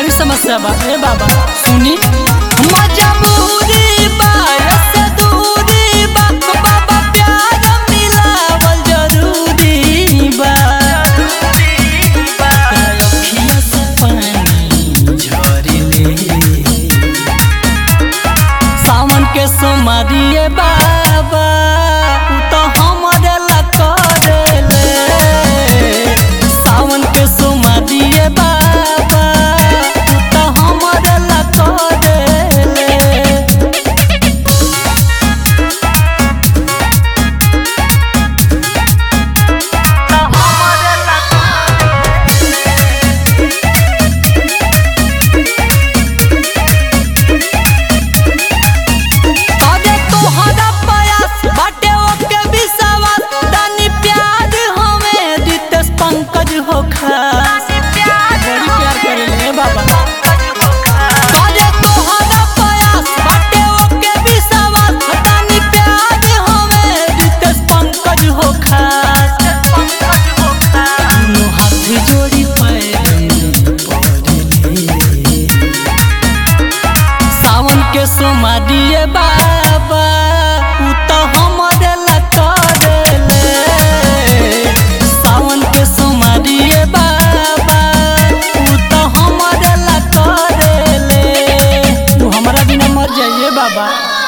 बड़ी समस्या बा ए बाबा सुनी मजबूरी बा ऐसे दूरी बा बाबा प्यार मिलावल जरूरी बा अखिया से पानी झरिले सावन के सोमारिए बाबा उ तो हमरे ला करेले सावन के सोमारिए बाबा उ तो हमरे ला करेले अरे तोहरा प्रयास बाटे ओके विश्वास तनी प्यार हमें रितेश पंकज हो खास बड़ी प्यार करेले बाबा अरे तोहरा प्रयास बाटे ओके विश्वास तनी प्यार हमें रितेश पंकज हो खास दुनू हाथ जोड़ी पैर में पड़ले सावन के सोमारिए बाबा उ तो हमरे ला करेले सावन के सोमारिए बाबा उ तो हमरे ला करेले तू हमरा बिना मर जाइए बाबा